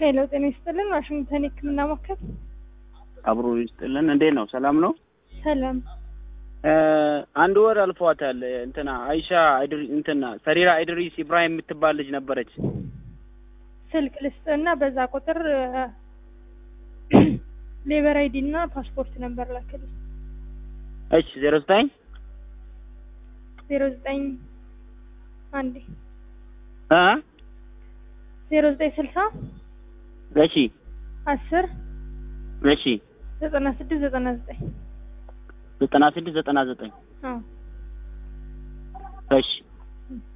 ሄሎ ጤና ይስጥልን። ዋሽንግተን የህክምና ማዕከል አብሮ ይስጥልን። እንዴት ነው? ሰላም ነው? ሰላም። አንድ ወር አልፏታል። እንትና አይሻ አይድሪ እንትና ሰሪራ አይድሪስ ኢብራሂም የምትባል ልጅ ነበረች። ስልክ ልስጥና በዛ ቁጥር ሌበር አይዲ እና ፓስፖርት ነበር ላክልኝ። እሺ ዜሮ ዘጠኝ ዜሮ ዘጠኝ አንዴ እ ዜሮ ዘጠኝ ስልሳ እሺ አስር እሺ ዘጠና ስድስት ዘጠና ዘጠኝ ዘጠና ስድስት ዘጠና ዘጠኝ አዎ እሺ